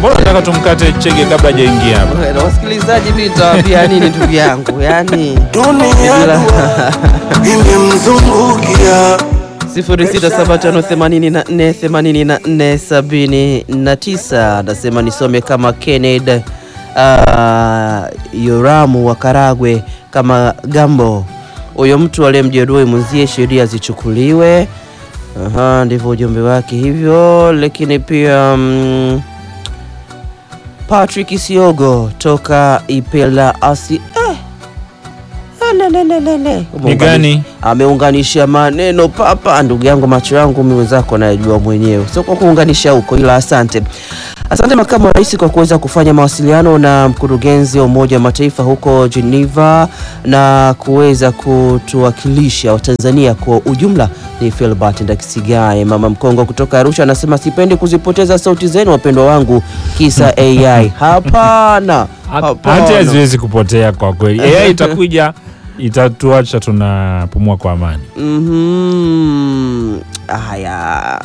mbona nataka tumkate chege kabla hajaingia hapa? Na wasikilizaji, mimi nitawaambia nini ndugu yangu, yani dunia Bila- imemzungukia 0675848479 nasema nisome kama Kenneth uh, Yoramu wa Karagwe kama Gambo, huyo mtu aliyemjeruhi mwenzie sheria zichukuliwe. Aha, ndivyo ujumbe wake hivyo, lakini pia mm, Patrick Siogo toka Ipela asi eh. Lelelelele. Ni gani? Ameunganisha maneno papa, ndugu yangu, macho yangu mimi wenzako anayejua mwenyewe, sio kwa kuunganisha huko, ila asante. Asante makamu wa rais kwa kuweza kufanya mawasiliano na mkurugenzi wa Umoja wa Mataifa huko Geneva na kuweza kutuwakilisha Watanzania kwa ujumla. Ni Philbert Ndakisigaye, mama mkongo kutoka Arusha, anasema sipendi kuzipoteza sauti zenu wapendwa wangu, kisa AI. Hapana, Hata hapana. haziwezi kupotea kwa kweli. AI itakuja itatuacha tunapumua kwa amani. Mhm. Haya,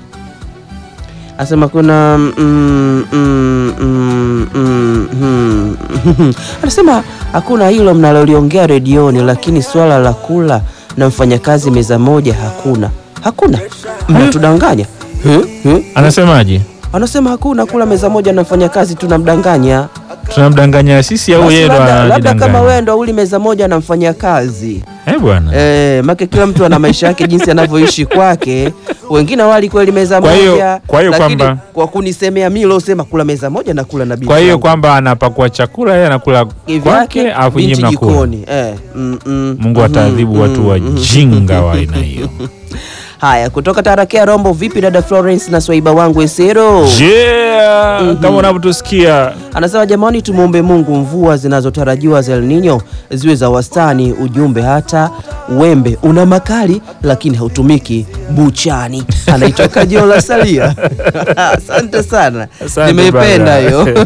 asema kuna mm, mm, mm, mm, mm. anasema hakuna hilo mnaloliongea redioni, lakini swala la kula na mfanyakazi meza moja hakuna, hakuna, mnatudanganya. Hmm? Hmm? Anasemaje? Anasema hakuna kula meza moja na mfanyakazi, tunamdanganya. Tunamdanganya sisi au Basi yeye ndo labda, labda kama anajidanganya? wewe ndo uli meza moja na mfanyakazi Eh bwana. Eh, make kila mtu ana maisha yake jinsi anavyoishi kwake. Wengine wali kweli meza Kwa hiyo- moja, kwa hiyo lakini kwamba- kwa kunisemea mimi leo sema kula meza moja na kula na binti. Kwa hiyo yangu. kwamba anapakua chakula yeye anakula Kivyake, kwake afu nyinyi binti mnakula. jikoni. Eh, mm, mm, Mungu mm, ataadhibu mm, watu mm. wajinga wa aina hiyo. Haya, kutoka Tarakea Rombo, vipi dada Florence na swaiba wangu Esero? Yeah, kama unavyotusikia Anasema jamani, tumwombe Mungu mvua zinazotarajiwa za El Nino ziwe za wastani. Ujumbe hata wembe una makali lakini hautumiki buchani. Anaitwa Kajola Salia. Asante sana, Asante nimeipenda bana. hiyo.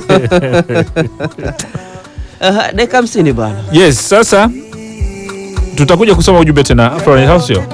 Aha, Dakika hamsini bana. Yes, sasa tutakuja kusoma ujumbe tena Florence, au sio?